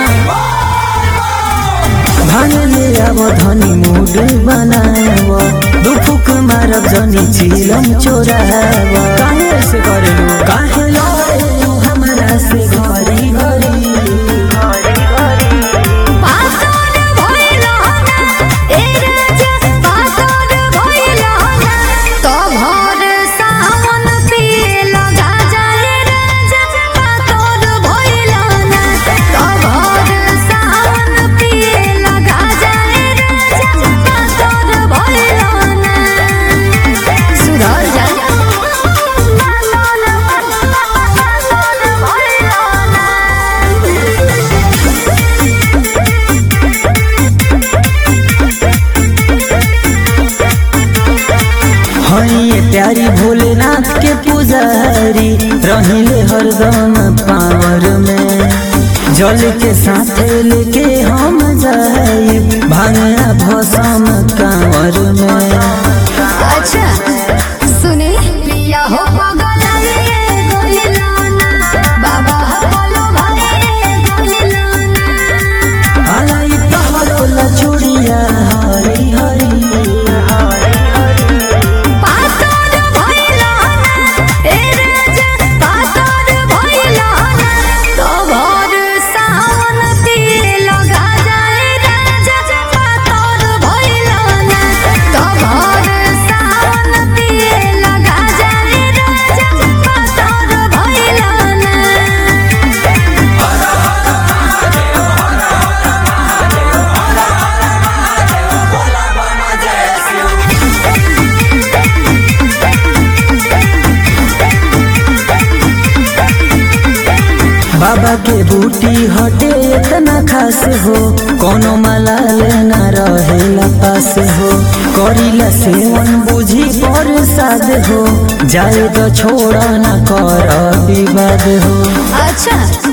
भांग ले आव धनी मूड बनाव दुफुक मारब जनी चिलम चोराव काहे से करेलू काहे लड़ेलू हमरा से घरी घरी पातोर भइलो ना ए राजा पातोर भइलो ना तो भोर सावन पिए लगा जाए राजा पातोर भइलो ना तो भोर सावन पिए लगा जाए राजा पातोर भइलो ना सुधर जा पातोर भइलो ना हई प्यारी भोलेनाथ के पुजारी रहिले हरदम पावर में जल के साथ लेके हम जाई भांगा भसम कांवर में अच्छा सुने पिया हो पगलाए गोलिलाना बाबा हो बोलो भाई गोलिलाना आलाई पहलो लचुड़िया हरी हरी पातोर भइलाना ए राजा पातोर भइलाना तो भोर सावन पिए लगा जाए राजा पातोर भइलाना तो भोर सावन पिए लगा जाए राजा पातोर भइलाना बाबा के बूटी हटे इतना खास हो कोनो माला लेना रहेला पास हो करीला सेवन बुझी प्रसाद हो जाए तो छोड़ा न कर विवाद हो अच्छा